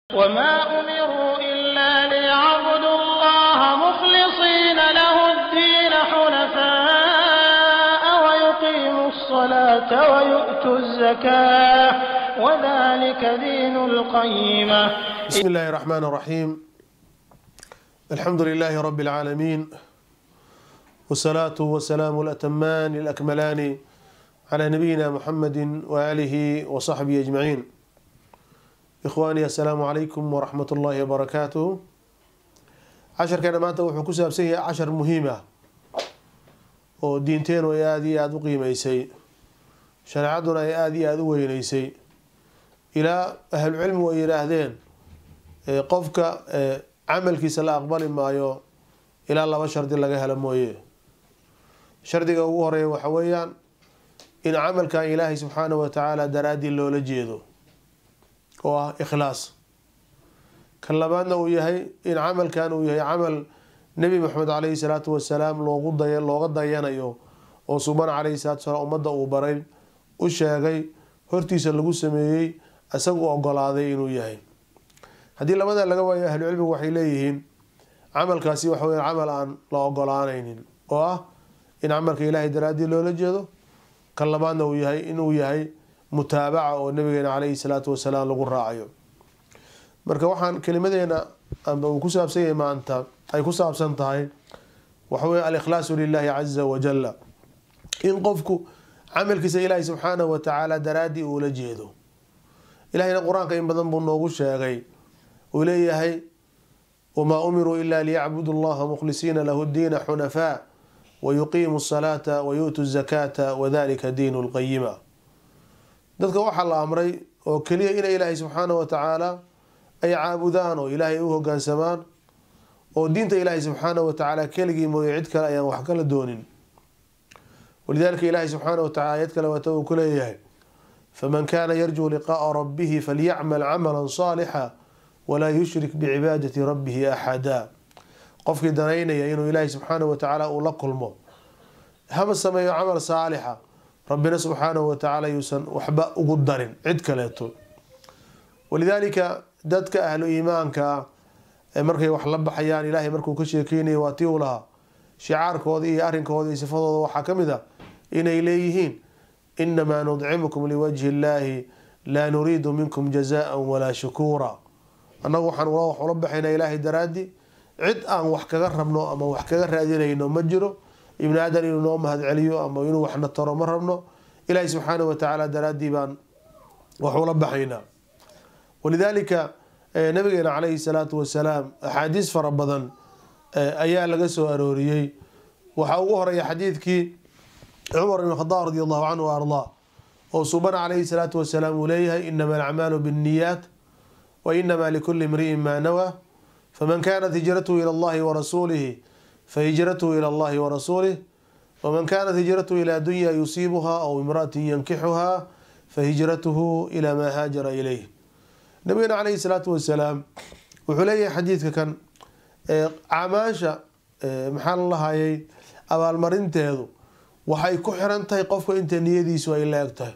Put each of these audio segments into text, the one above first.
وما أمروا إلا ليعبدوا الله مخلصين له الدين حنفاء ويقيموا الصلاة ويؤتوا الزكاة وذلك دين القيمة بسم الله الرحمن الرحيم الحمد لله رب العالمين والصلاة والسلام الأتمان الأكملان على نبينا محمد وآله وصحبه أجمعين إخواني السلام عليكم ورحمة الله وبركاته عشر كان maanta wuxuu ku saabsan yahay cashar muhiim ah oo diinteenu ay aada iyo aada u qiimeysay shareecaduna ay aada iyo aada u weyneysay ilaa ahlucilmigu ay yidhaahdeen qofka camalkiisa la aqbali maayo ilaa laba shardi laga helo mooye shardiga ugu horeeya waxa weeyaan in camalkan ilaahay subxaanahu watacaala daraaddii loola jeedo oo ah ikhlaas kan labaadna uu yahay in camalkan uu yahay camal nebi maxamed caleyhi salaatu wasalaam loogu day looga dayanayo oo suban caleyhi salatu wasalaam ummadda uu baray u sheegay hortiisa lagu sameeyey isagu ogolaaday inuu yahay haddii labada laga waayo ahlucilmigu waxay leeyihiin camalkaasi waxa weya camal aan la ogolaanaynin oo ah in camalka ilaahay daraaddii loola jeedo kan labaadna uu yahay inuu yahay mutaabaca oo nabigeena caleyhi salaatu wasalaam lagu raacayo marka waxaan kelimadeena amba uu ku saabsan yahay maanta ay ku saabsan tahay waxawey alikhlaasu lilahi caza wajala in qofku camalkiisa ilaahay subxaanahu watacaala daraaddii uula jeedo ilahayna qur-aanka in badan buu noogu sheegay uu leeyahay wamaa umiruu ila liyacbudu llaha mukhlisiina lahu diina xunafaa wayuqiimu salaata wayu'tu zakaata wadalika diinu lqayima dadka waxaa la amray oo keliya inay ilaahay subxaanahu watacaala ay caabudaan oo ilaahay u hogaansamaan oo diinta ilaahay subxaanahu watacaala keligii mooye cid kale ayaan wax kala doonin walidalika ilaahay subxaanahu watacala ayad kale waata uu ku leeyahay faman kana yarjuu liqa'a rabbihi falyacmal camala saalixa walaa yushrik bicibaadati rabbihi axada qofkii danaynaya inuu ilaahay subxaanahu watacaala uu la kulmo haba sameeyo camal saalixa rabbina subxaanahu watacaala yuusan waxba ugu darin cid kaleeto walidaalika dadka ahlu iimaanka ah markay wax la baxayaan ilaahay markuu ka sheekeynaya waa tii u lahaa shicaarkooda iyo arrinkooda iyo sifadooda waxaa ka mid a inay leeyihiin inamaa nudcimukum liwajhi illaahi laa nuriidu minkum jazaan walaa shukuura annagu waxaan wax ula baxaynaa ilaahay daraaddi cid aan wax kaga rabno ama wax kaga raadinayno ma jiro ibni aadan inuu noo mahad celiyo ama inuu waxna taro ma rabno ilaahay subxaanahu watacaala daraaddii baan wax ula baxaynaa walidaalika nabigeena caleyhi salaatu wasalaam axaadiis fara badan ayaa laga soo arooriyey waxaa ugu horeeya xadiidkii cumar ibn khadaab radi allahu canhu wa ardaa oo subana caleyhi salaatu wasalaam uu leeyahay inama alacmaalu binniyaat wa inama likuli imri'in maa nawaa faman kanat hijratuhu ila allahi warasuulihi fahijratuhu ila allahi warasuulih waman kanat hijratuhu ila dunya yusiibuha aw imra'atin yankixuha fahijratuhu ila maa haajara ilayh nabigeena caleyhi salaatu wasalaam wuxuu leeyahay xadiidka kan camaasha maxaa la lahayay abaalmarinteedu waxay ku xiran tahay qofka inta niyadiisu ay la eg tahay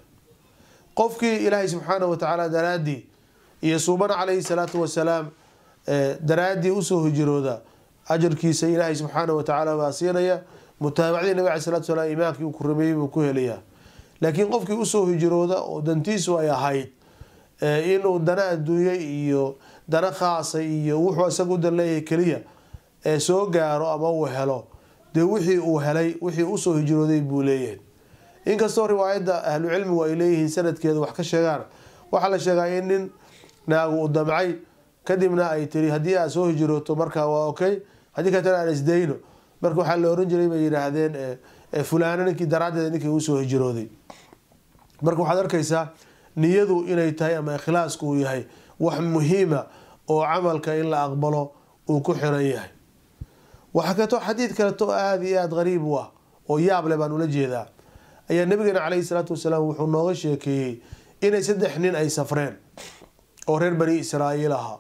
qofkii ilaahay subxaanahu watacaala daraaddii iyo suubana caleyhi salaatu wasalaam daraaddii usoo hijrooda ajarkiisa ilaahay subxaanahu watacaala baa siinaya mutaabacdii nabig alai salatu salaam imaankii uu ku rameeyey buu ku helayaa laakiin qofkii usoo hijrooda oo dantiisu ay ahayd inuu dana adduunye iyo dana khaasa iyo wuxuu isaga u dan leeyahay keliya ee soo gaaro ama uu helo dee wixii uu helay wixii usoo hijrooday buu leeyahay inkastoo riwaayadda ahlu cilmigu ay leeyihiin sanadkeeda wax ka sheegaan waxaa la sheegaa in nin naagu u damcay kadibna ay tiri haddii aad soo hijrooto markaa waa okay haddii katana aan isdayno marka waxaa la oran jiray bay yidhaahdeen fulaano ninkii daraaddeeda ninkii usoo hijrooday marka waxaad arkaysaa niyadu inay tahay ama ikhlaasku uu yahay wax muhiima oo camalka in la aqbalo uu ku xiran yahay waxaa kaleeto xadiid kaleto aada iyo aada qariib u ah oo yaable baan ula jeedaa ayaa nabigeena caleyhi salaatu wasalaam wuxuu nooga sheekeeyey inay saddex nin ay safreen oo reer bani israa'iil ahaa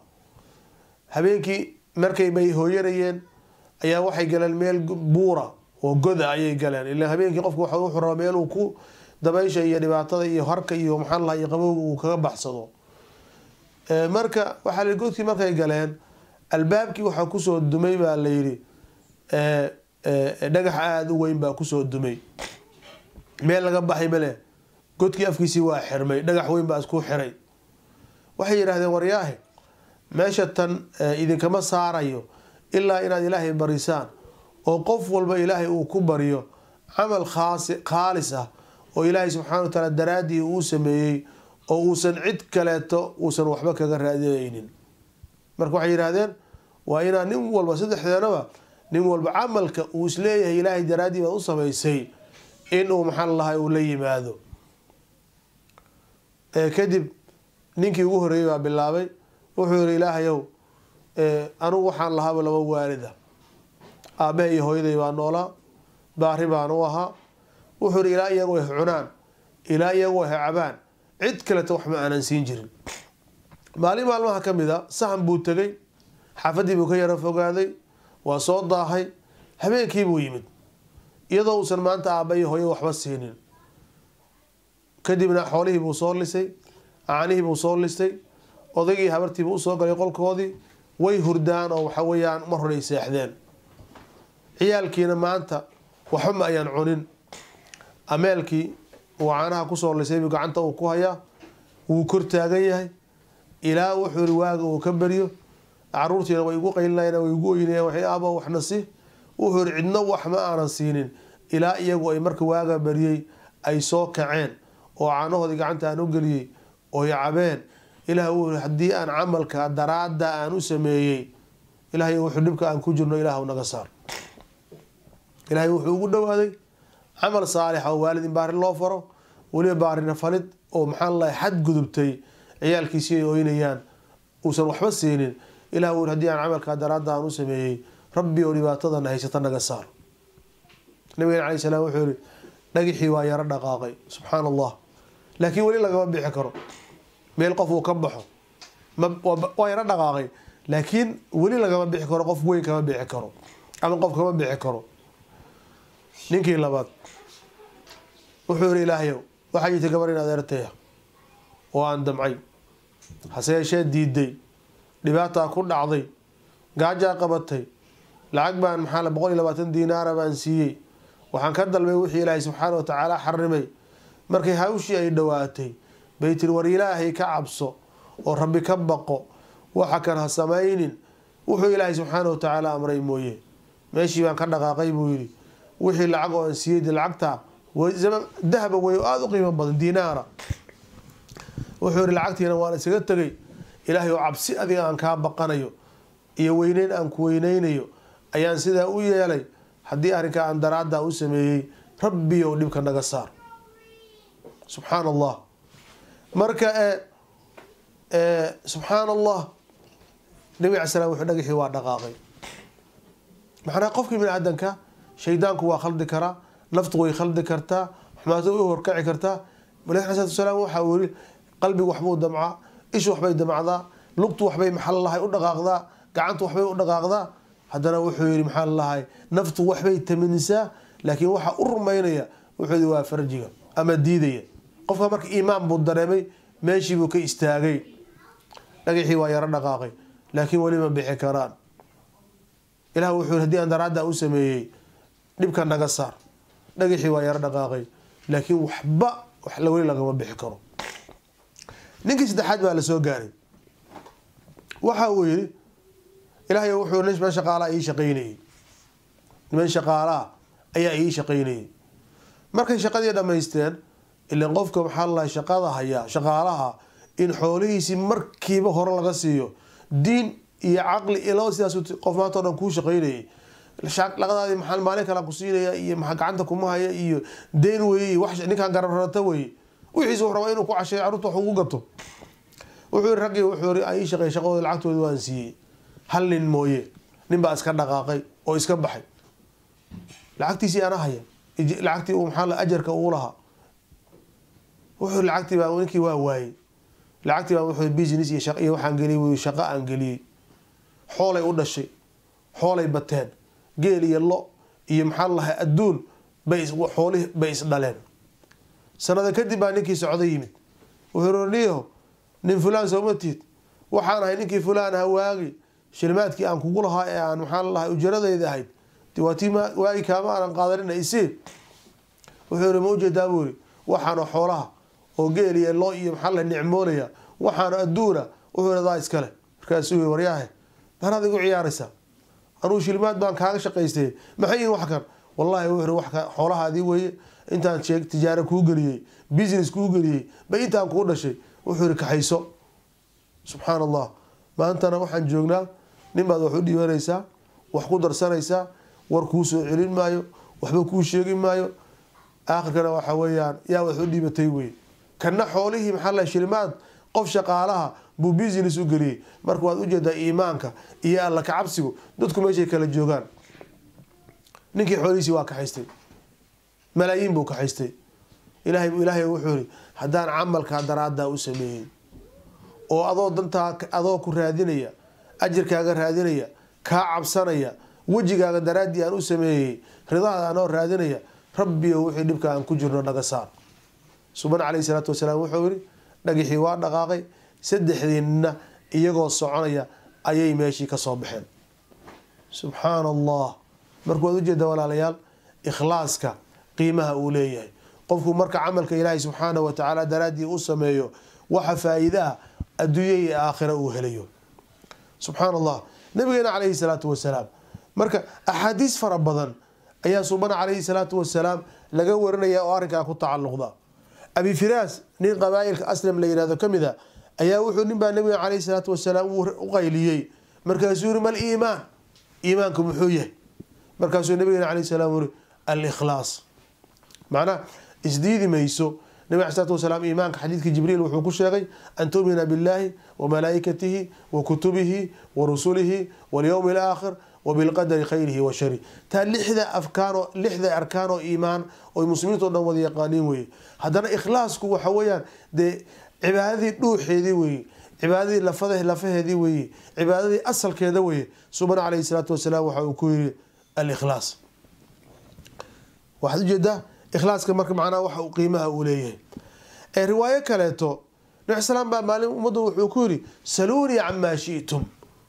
habeenkii markay bay hooyanayeen ayaa waxay galeen meel buura oo goda ayay galeen ila habeenkii qofku wuxuu rabaa meel uu ku dabaysha iyo dhibaatada iyo harka iyo maxaa lahaa iyo qabowga uu kaga baxsado marka waxaa la godkii markay galeen albaabkii waxaa kusoo dumay baa la yidhi dhagax aada u weyn baa kusoo dumay meel laga baxay male godkii afkiisii waa xirmay dhagax weyn baa isku xiray waxay yidhaahdeen waryaahe meesha tan idinkama saarayo ilaa inaad ilaahay barisaan oo qof walba ilaahay uu ku baryo camal khaasi khaalis ah oo ilaahay subxana wa tacaala daraaddii uu sameeyey oo uusan cid kaleeto uusan waxba kaga raadinaynin marka waxay yidhaahdeen waa inaa nin walba saddexdeenaba nin walba camalka uu isleeyahay ilaahay daraaddii baad u samaysay inuu maxaa lahay uu la yimaado kadib ninkii ugu horreeyey baa bilaabay wuxuu yihi ilaahayow anugu waxaan lahaaba laba waalida aabahe iyo hooyaday baa noolaa baari baan u ahaa wuxuu yihi ilaa iyagu ay cunaan ilaa iyagu ay cabaan cid kaleta wax ma aanan siin jirin maalin maalmaha ka mid a sahan buu tegay xaafadii buu ka yaro fogaaday waa soo daahay habeenkiibuu yimid iyadoo uusan maanta aaba iyo hooya waxba siinin kadibna xoolihii buu soo lisay caanihii buu soo listay odaygii habartiibuu usoo galay qolkoodii way hurdaan oo waxa weeyaan mar hore ay seexdeen ciyaalkiina maanta waxba ma ayaan cunin ameelkii uu caanaha kusoo lisay buu gacanta uu ku hayaa wuu kor taagan yahay ilaa wuxuu yihi waaga uu ka beryo caruurtiina way igu qaylinayaan way igu oynayaan waxay aaba waxna si wuxuu yihi cidno wax ma aanan siinin ilaa iyagu ay marka waaga baryey ay soo kaceen oo caanahoodii gacanta aan u geliyey oy cabeen ilaah uu yihi haddii aan camalka daraada aan u sameeyey ilahay wuxuu dhibka aan ku jirno ilaah naga saar ilaahay wuxuu ugu dhowaaday camal saalixa oo waalid in baari loo faro weliba baarina falid oo maxaa lalahay xad gudubtay ciyaalkiisii ay oynayaan uusan waxba siinin ilah uu hadii aan camalkaa daraada aan u sameeyey rabbi oo dhibaatadana haysata naga saar nabigen alay salaam wuxuu yihi dhagixii waa yaro dhaqaaqay subxaan allah laakiin weli lagama bixi karo meel qof uu ka baxo waa yaro dhaqaaqay laakiin weli lagama bixi karo qof weyn kama bixi karo ama qof kama bixi karo ninkii labaad wuxuu yihi ilaahayow waxaa jirta gabar in adeertaya oo aan damcay hase yeeshee diiday dhibaataa ku dhacday gaajaa qabatay lacag baan maxaa boqol iyo labaatan diinaara baan siiyey waxaan ka dalbay wixii ilaahay subxaana wa tacaala xarimay markay hawshii ay dhowaatay bay tiri war ilaahay ka cabso oo rabbi ka baqo waxa kan ha samaynin wuxuu ilaahay subxaana wa tacaala amray mooye meeshii baan ka dhaqaaqay buu yidhi wixii lacag oo aan siiyey de lacagta dahaba wey oo aada u qiimo badan diinaara wuxuu yihi lacagtiina waan isaga tegay ilaahay oo cabsi adiga aan kaa baqanayo iyo weyneyn aan ku weyneynayo ayaan sidaa u yeelay haddii arrinkaa aan daraaddaa u sameeyey rabbi ou dhibka naga saar subxaan allah marka subxaan allah nabi ala slam wuxuu dhagaxii waa dhaqaaqay macnaa qofkii bini aadanka shaydaanku waa khaldi karaa naftu way khaldi kartaa xumaatadu way horkaci kartaa malek ala salatu salaam waxaa uu yihi qalbigu waxbuu damcaa ishu waxbay damacdaa lugtu waxbay maxaa lalahay u dhaqaaqdaa gacantu waxbay u dhaqaaqdaa haddana wuxuu yihi maxaa lalahay naftu waxbay taminisaa laakiin waxa u rumaynaya wuxuu yihi waa farjiga ama diidaya qofka marka iimaan buu dareemay meeshii buu ka istaagay dhagaxii waa yaro dhaqaaqay laakiin weli ma bixi karaan ilah wuxuu yihi hadii aan daraaddaa u sameeyey dhibka naga saar dhagaxii waa yaro dhaqaaqay laakiin waxba wax weli lagama bixi karo ninkii saddexaad baa la soo gaaray waxa uu yihi ilahay wuxuu niman shaqaalaa ii shaqaynayey niman shaqaalaa ayaa ii shaqaynayey markay shaqadii dhamaysteen ilan qofka maxaa lalahay shaqada hayaa shaqaalaha in xoolihiisii markiiba hore laga siiyo diin iyo caqli iyo laba sidaas qof maanta o dhan kuu shaqaynayay laqadaadii maa maalin kala ku siinaya iyo maa gacanta kuma haya iyo deen weye ninkaan garararata weye wixiis wuxuu rabaa inuu ku casheeyo carruurta wax ugu gato wuxuu yiri raggii wuxuu yiri ii shaqeey shaqadooda lacagtooda waan siiyey hal nin mooye nin baa iska dhaqaaqay oo iska baxay lacagtiisii ana haya lacagtii uu maxaa ajarka uu lahaa wuxuu lacagtii baa ninkii waa waayey lacagtii baa wuxuu business iyo iyo waxaan geliyey shaqo aan geliyey xoolay u dhashay xoolay bateen geel iyo lo iyo maxaa lahay adduun bay xoolihii bay isdhaleen sanada kadib baa ninkii socdo yimid wuxuu roniyo nin fulaan sooma tiid waxaan ahay ninkii fulaan aha waagi shilimaadkii aan kugu lahaa ee aan maxaan lahay ujaradayda ahayd waa tii waagi kaama aanan qaadanina isii wuxuu yihi ma ujeedaa buu yihi waxaana xoolaha oo geel iyo loo iyo maxaa la nicmoolaya waxaana adduuna wuxuu yihi daa iskale markaasuu yii waryaahe danaad igu ciyaaraysaa anuu shilimaad baan kaaga shaqaystay maxay yihin wax kan wallahi wuxuu wax xoolahaadii weeye intaan sheeg tijaaro kuu geliyey business kuu geliyey ba intaan kuu dhashay wuxuu yihi kaxayso subxaan allah maantana waxaan joognaa nin baad wax u dhiibanaysaa wax ku darsanaysaa war kuu soo celin maayo waxba kuu sheegi maayo aakhirkana waxa weeyaan yaa wax u dhiibatay wey kana xoolihii maxaa la shilimaad qof shaqaalaha buu business u geliyey marka waad ujeedaa iimaanka iyo alla kacabsigu dadku meeshay kala joogaan ninkii xoolihiisii waa kaxaystay malaayiin buu kaxaystay ilahay ilaahay wuxuu yihi haddaan camalkaa daraaddaa u sameeyey oo adoo dantaa adoo ku raadinaya ajirkaaga raadinaya kaa cabsanaya wejigaaga daraaddii aan u sameeyey ridaada anoo raadinaya rabbiyo wixii dhibka aan ku jirno naga saar suban caleyhi salaatu wasalaam wuxuu yihi dhagixii waa dhaqaaqay saddexdiinna iyagoo soconaya ayay meeshii kasoo baxeen subxaana allah marka waad ujeeda walaalayaal ikhlaaska qiimaha uu leeyahay qofku marka camalka ilaahay subxaana wa tacaala daraaddii u sameeyo waxa faa-iidaha adduunya iyo aakhira uu helayo subxaan allah nabigeena caleyhi salaatu wasalaam marka axaadiis fara badan ayaa subana caleyhi salaatu wasalaam laga warinaya oo arrinkaa ku tacalluqda abi firaas nin qabaailka aslam la yihahdo kamid a ayaa wuxuu nin baa nabiga caleyhi salaatu wasalaam u qayliyey markaasuu yihi mal iimaan iimaanku muxuu yahay markaasuu nabigeena caleyhi salaam uri alikhlaas macnaha isdiidi mayso nabig alai slatu wasalaam iimaanka xadiidka jibriil wuxuu ku sheegay an tumina billahi wa malaa'ikatihi wa kutubihi wa rusulihi walyowmi alaakhir wa bilqadari khayrihi wa shari taa lixda afkaanoo lixda arkaan oo iimaan oy muslimiinto dhan wada yaqaaniin weye haddana ikhlaasku waxa weeyaan dee cibaadadii dhuuxeedii weye cibaadadii lafad lafaheedii weye cibaadadii asalkeeda weye subana caleyhi salaatu wasalaam waxa uu ku yiri alikhlaas waxaad ujeedaa ikhlaaska marka macnaha waxa uu qiimaha uu leeyahay ee riwaayo kaleeto nabi salaam baa maalin ummaddu wuxuu ku yiri saluunii camaa shi'tum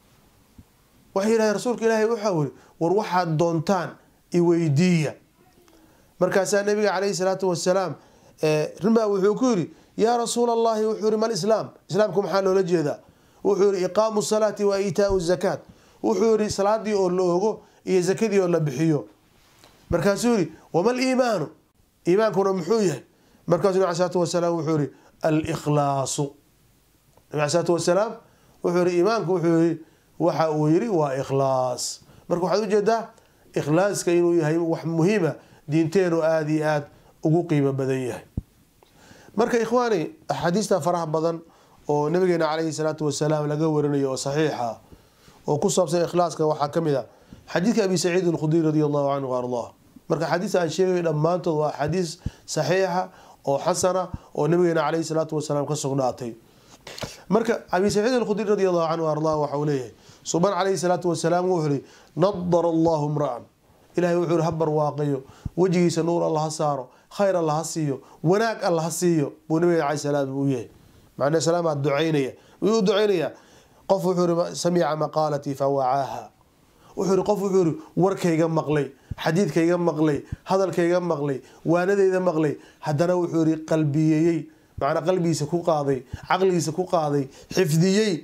waxay yidhahdeen rasuulka ilaahay waxaa wiri war waxaad doontaan iweydiiya markaasaa nabiga caleyhi salaatu wasalaam rimaa wuxuu ku yiri yaa rasuul allahi wuxuu yihi mal islaam islaamku maxaa loola jeedaa wuxuu yihi iqaamu salaati wa iitaau zakaat wuxuu yihi salaadii oo la ogo iyo zakadii oo la bixiyo markaasuu yihi wamal iimaanu iimaankuna muxuu yahay markaasuu nabi salaatu wasalaam wuxuu yihi alikhlaasu nabi salaatu wasalaam wuxuu yihi iimaanku wuxuu yihi waxa uu yihi waa ikhlaas marka waxaad ujeedaa ikhlaaska inuu yahay wax muhiima diinteenu aada iyo aada ugu qiimo badan yahay marka ikhwaani axaadiista faraha badan oo nabigeena caleyhi salaatu wasalaam laga warinayo oo saxiixa oo ku saabsan ikhlaaska waxaa kamid a xadiidka abi saciid alkhudri radi allahu canhu ardah marka axaadiista aan sheegay dhammaantood waa axaadiis saxiixa oo xasana oo nabigeena caleyhi salaatu wasalaam ka sugnaatay marka abi saciid alkhudri radi allahu canhu ardah waxa uu leeyahay suban caleyhi salaatu wasalaam wuxuu yihi nadara allahu mra'an ilahay wuxuu yihi ha barwaaqayo wejigiisa nuur alla ha saaro khayr alla ha siiyo wanaag alla ha siiyo buu nabigeena caleyhi salaam uu yahay macnaa salaamaa ducaynaya wuu u ducaynayaa qof wuxuu yihi samica maqaalatii fawacaaha wuxuu yihi qof wuxuu yihi warkayga maqlay xadiidkayga maqlay hadalkayga maqlay waanadeyda maqlay haddana wuxuu yihi qalbiyeeyey macnaa qalbigiisa ku qaaday caqligiisa ku qaaday xifdiyey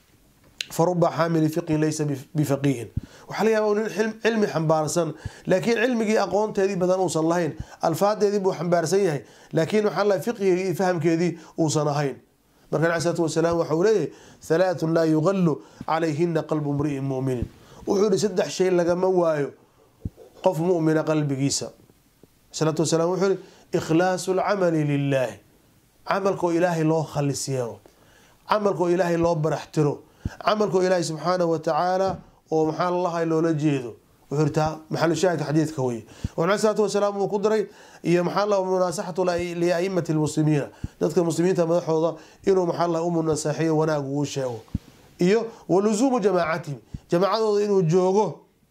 faruba xaamili fiqhin laysa bifaqiihin waxaa laga yaaba nin cilmi xambaarsan laakiin cilmigii aqoonteedii badan uusan lahayn alfaadeedii buu xambaarsan yahay laakiin waxaa la fiqhigii iyo fahamkeedii uusan ahayn marka nabi salaatu wasalaam waxa uu leeyahay halaathun laa yuqalu calayhina qalbu mri'in mu'minin wuxuu yihi saddex shay lagama waayo qof mu'mina qalbigiisa salaatu wasalaam wuxuu yihi ikhlaasu lcamali lilaahi camalkoo ilaahay loo khalis yeelo camalkoo ilaahay loo baraxtiro camalkoo ilaahay subxaanahu watacaala oo maxaa lalahay loola jeedo wuxuu yihi taa maxalu shaahidka xadiidka weye wuxuu nabi salaatu wasalaam uu ku diray iyo maxaa la munaasaxatu liaimati lmuslimiina dadka muslimiinta madaxooda inuu maxaa la u munaasaxiyo wanaag uu sheego iyo waluzuumu jamaacatihim jamaacadooda inuu joogo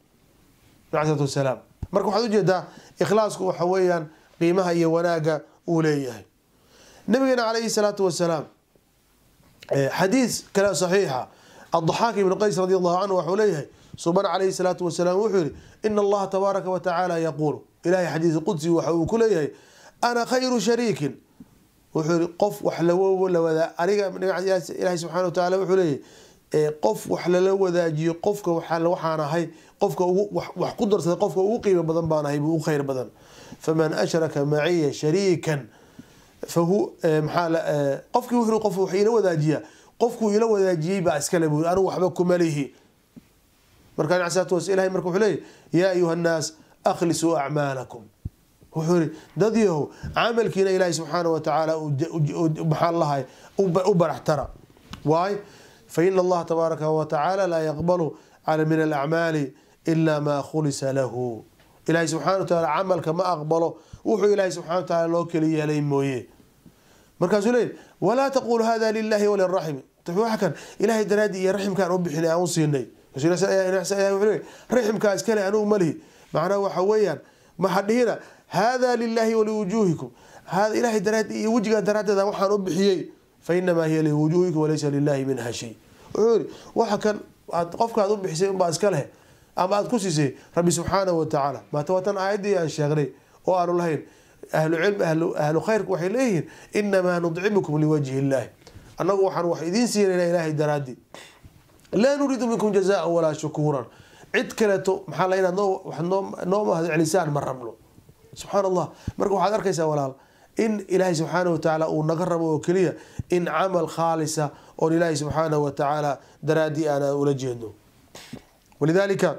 nabi salaatu wasalaam marka waxaad ujeedaa ikhlaasku waxa weeyaan qiimaha iyo wanaaga uu leeyahay nabigeena caleyhi salaatu wasalaam xadiis kale saxiixa الضحاك بن قيس رضي الله عنه وxuu leeyahay suban عليه الصلاaة وسلام wuxuu yihi إن الlaha تباaركa وتaعالى يقول ilahay xadiiث qudسي waxa uu ku leeyahay أنا khayر شharيiكi wuxuu yihi qof wax lawada aniga ilahay subحaنه وتaعالى wuxuu leeyahay qof wax lala wadaajiyo qofka waxaan ahay qofka wax ku darsaday qofka ugu qiimo badan baan ahay buu u khayr badan faman أشhraka maciya شharيiكا fahu maxaa qofkii wuxuu qof wax ila wadaajiya qofkuu ila wadaajiyey baa iskale buu anigu waxba kuma lihi markaa nabi salaatu was ilahay marka wuxuu leeyahy yaa ayuha nnaas akhlisuu acmaalakum wuxuu yihi dad yahow camalkiina ilaahay subxaana wa tacaala maxaa lahay u baraxtara waay fa ina allaha tabaaraka wa tacaala laa yaqbalu min alacmaali ila maa khulisa lahu ilahay subxana wa taala camalka ma aqbalo wuxuu ilaahay subxana wa taala loo keli yeelay mooye markaasuu leeyahy walaa taqulu hada lilahi waliraxmi waa kan ilahay daraadii iyo raximkaan u bixinay aan u siinay raximkaa iskale anugu malihi macnaha waxa weeyaan maxa dhihina hada lilahi waliwujuuhikum ilahay daraadi iyo wejigaa daraadeeda waxaan u bixiyey fa inamaa hiya liwujuuhikum walaysa lilahi minha shay wuxuu yihi waxa kan aad qofkaad u bixisay unbaa iska leh ama aad ku siisay rabbi subxaanahu watacaala maata waa tan aayaddii aan sheegnay oo aanu lahayn ahlucilm ahlu khayrku waxay leeyihiin inamaa nudcimukum liwajhi illahi annagu waxaan wax idiin siinayna ilaahay daraadi laa nuriidu minkum jazaan walaa shukuuran cid kaleeto maxaa la inaad noo mahad celisaan ma rabno subxaan allah marka waxaad arkaysaa walaal in ilaahay subxaanahu watacaala uu naga rabo oo keliya in camal khaalisa oon ilaahay subxaanahu watacaala daraadii aan ula jeedno walidaalika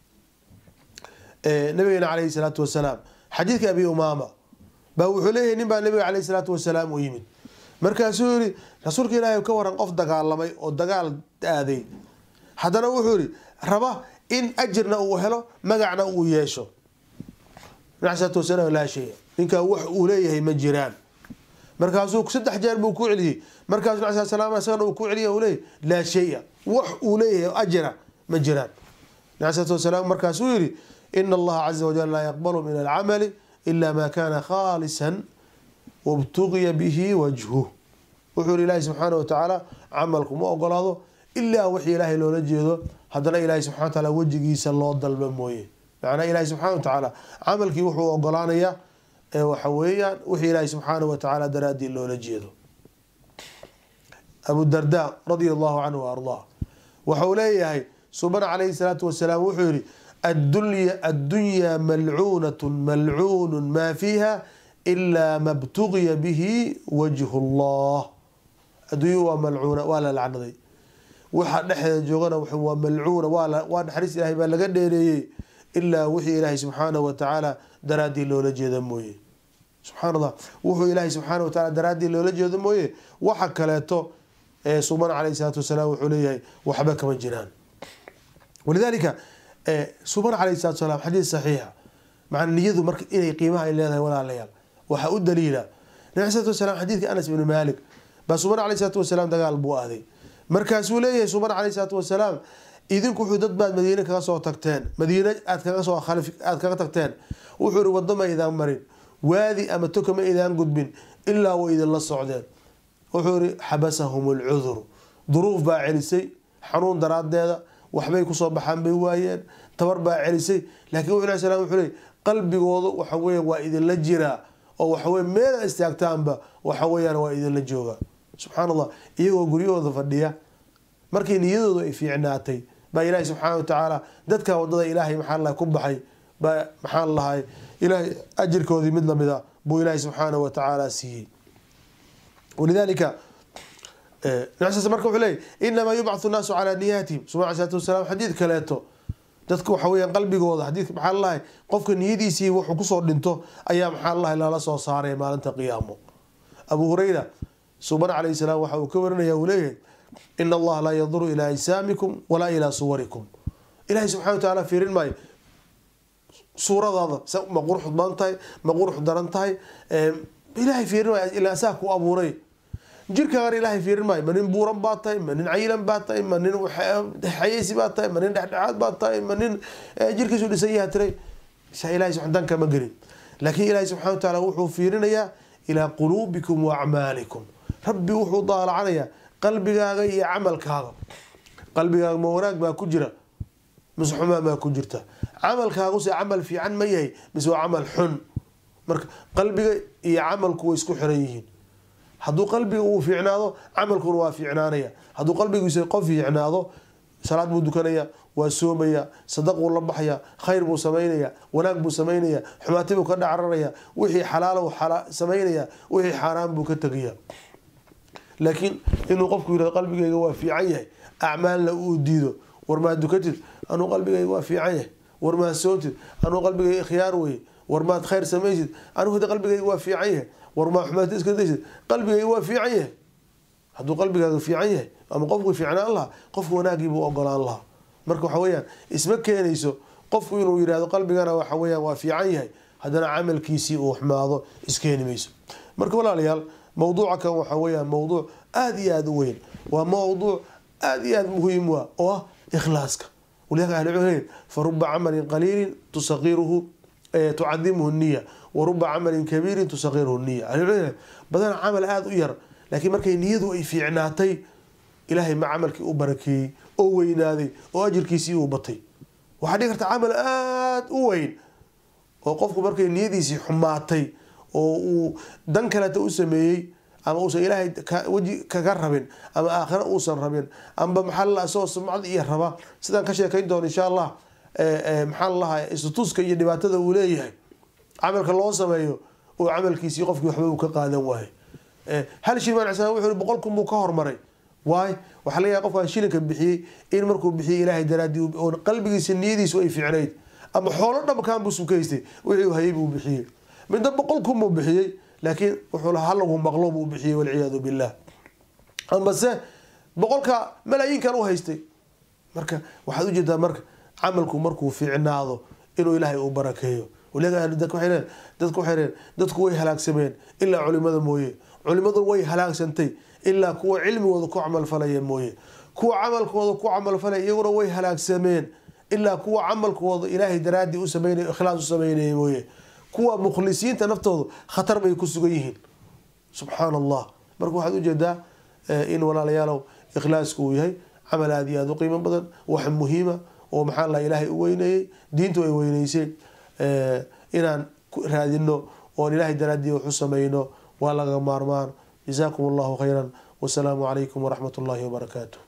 nabigeena calayhi salaatu wasalaam xadiidka abi umaama baa wuxuu leeyahay nin baa nabiga caleyhi salaatu wasalaam u yimid markaasuu yihi rasuulka ilaahay ka waran qof dagaalamay oo dagaal aaday haddana wuxuu yihi raba in ajirna uu helo magacna uu yeesho nabi salaatu wasalaam laa shaya ninkaa wax uu leeyahay ma jiraan markaasuu saddex jeer buu ku celiyey markaasuu nabi sal slam isagana uu ku celiya uu leeyahy laa shaya wax uu leeyahay ajira ma jiraan nabi salaatu wasalaam markaasuu yihi ina allaha caza wajal laa yaqbalu min alcamali ila ma kana khaalisan wabtugiya bihi wajhuh wuxuu yihi ilaahi subxaana watacaala camalku ma ogolaado ilaa wixii ilaahay loola jeedo haddana ilaahay subxana wa taala wejigiisa loo dalba mooye macnaa ilaahi subxana wa tacaala camalkii wuxuu ogolaanayaa waxa weeyaan wixii ilaahi subxaana wa tacaala daraadii loola jeedo abu darda radia allahu canhu wa ardaa waxau leeyahay suban calayhi salaatu wasalaam wuxuu yihi addunyaa malcuunatu malcuunu maa fiiha ilaa ma btugiya bihi wajhu llah adduunya waa malcuuna waa la lacnaday waxa dhexdeeda joogana waa malcuuna waa naxariis ilahay baa laga dheereeyey ilaa wixii ilaahay subxaanahu watacaala daraadii loola jeeda mooye subxaan allah wuxuu ilaahay subxaana wa taala daraadii loola jeedo mooye waxa kaleeto ee suban caleyhi salaatu wasalaam wuxuu leeyahay waxba kama jiraan walidaalika suban caleyhi salatu wasalaam xadiis saxiixa macna niyadu marka inay qiimaha ay leedahay walaalayaal waxaa u daliila nabi salatu wasalaam xadiidka anas ibni maalik baa suban caleyhi salatu wasalaam dagaal buu aaday markaasuu leeyahay suban caleyhi salaatu wasalaam idinku wuxuu dad baad madiine kaga soo tagteen madiine aad kaga soo aad kaga tagteen wuxuu ihi waddo ma idaan marin waadi ama toka ma idaan gudbin ilaa way idinla socdeen wuxuu ihi xabasahum alcuduru duruuf baa celisay xanuun daraadeeda waxbay kusoo baxaan bay waayeen tabar baa celisay laakiin wuxu alai slam wuxuu leey qalbigoodu waxa weya waa idinla jiraa oo waxaweye meela istaagtaanba waxa weyaan waa idinla jooga subxaan allah iyagoo guryahooda fadhiya markii niyadoodu ay fiicnaatay baa ilaahi subxaana watacaala dadka wadada ilaahay maxaa lahay ku baxay baa maxaan lahay ilaahay ajirkoodii mid lamida buu ilaahi subxaana watacaala siiyey walidaalika nabi marka wuxuu leeyay inamaa yubcathu nnaasu calaa niyaatihim subana alai salatu wasalaam xadiid kaleeto dadka waxa weyaan qalbigooda xadiidka maxaa lalahay qofka niyadiisii wuxuu kusoo dhinto ayaa maxaa lalahay lala soo saaray maalinta qiyaamo abu hurayra suban calayhi salaam waxa uu ka warinaya uu leeyahay in allaha laa yanduru ilaa ajsaamikum walaa ilaa suwarikum ilahay subxana wa taala fiirin maayo suuradaada ma qurux badan tahay ma qurux daran tahay ilahay fiirin maayo ilaa saa ku abuuray jirkaagan ilaahay fiirin maayo ma nin buuran baa tahay ma nin cayilan baa tahay ma nin xayeysi baa tahay ma nin dhexdhexaad baa tahay ma nin jirkiisu dhisan yaha tiray ilahay dan kama gelin laakiin ilaahay subxana wa taala wuxuu fiirinayaa ilaa quluubikum wa acmaalikum rabbi wuxuu daalacanayaa qalbigaaga iyo camalkaaga qalbigaaga ma wanaag baa ku jira mise xumaan baa ku jirta camalkaaguse camal fiican ma yahay mise waa camal xun marka qalbiga iyo camalku way isku xiran yihiin hadduu qalbiga uu fiicnaado camalkuna waa fiicnaanaya hadduu qalbigiisa qof fiicnaado salaad buu dukanaya waa soomaya sadaquu la baxaya khayr buu samaynaya wanaag buu samaynaya xumaati buu ka dhacraraya wixii xalaal samaynaya wixii xaaraan buu ka tegaya laakiin inuu qofku yirahdo qalbigayga waa fiican yahay acmaalna uu diido war maad dukatid anuu qalbigayga waa fiican yahay war maad soontid anuu qalbigayga khiyaar weye war maad khayr samaysid anuu hada qalbigayga waa fiican yahay war maad xumaati iska daysid qalbigayga waa fiican yahay hadduu qalbigaaga fiican yahay ama qofku fiicnaan lahaa qofku wanaagiibuu ogolaan lahaa marka waxa weyaan isma keenayso qofku inuu yihahdo qalbigana waxa weyaan waa fiican yahay haddana camalkiisii uu xumaado iskeeni mayso marka walaalayaal mawduuca kan waxa weyaan mawduuc aada iyo aada u weyn waa mawduuc aada iyo aada muhiim wa oo ah ikhlaaska walidalika ahli cilm fa ruba camalin qaliilin tusaqiruhu tucadimuhu niya wa ruba camalin kabiirin tusaqiruhu niya ahlicilm badan camal aada u yar laakiin markay niyadu ay fiicnaatay ilaahay ma camalkii u barakeeyey oo weynaaday oo ajirkiisii uu batay waxaa dhigi karta camal aada u weyn oo qofku markay niyadiisii xumaatay oo uu dan kaleta u sameeyey ama uusan ilaahay weji kaga rabin ama aakhira uusan rabin amba maxaa lala isagoo sumcad iyo raba sidaan ka sheekayn doono insha allah maxaa lalahaa istutuska iyo dhibaatada uu leeyahay camalka loo sameeyo oo camalkiisii qofkii waxba uu ka qaadan waayo hal shil maan wuxuu yihi boqol kun buu ka hormaray waay waxaa laga yahay qofkaan shilinka bixiyey in markuu bixiyey ilaahay daraadii oo qalbigiisa niyadiisu ay fiicnayd ama xoolo dhamkaan buu sukaystay wixii uu hayay buu bixiyey midna boqol kun buu bixiyey laakiin wuxuu lahaa halagu maqlo buu bixiyey walciyaadu billah ambase boqolka malaayiinkan u haystay marka waxaad ujeedaa marka camalku markuu fiicnaado inuu ilaahay uu barakeeyo dadku waxay reen dadku way halaagsameen ilaa culimada mooye culimadu way halaagsantay ilaa kuwa cilmigooda ku camalfalaya mooye kuwa camalkooda ku camalfalaya iyaguna way halaagsameen ilaa kuwa camalkooda ilaahay daraadii u sameynay ikhlaas u sameynaya mooye kuwa mukhlisiinta naftooda khatar bay ku sugan yihiin subxaan allah marka waxaad ujeedaa in walaalayaalow ikhlaasku uu yahay camal aada iyo aada u qiimo badan wax muhiima oo maxaa la ilaahay u weyneeyey diintu ay weyneysay inaan raadino oon ilaahay daraadii wax u sameyno waa laga maarmaan jazaakum allahu khayra wasalaamu calaykum waraxmat ullahi wabarakaatu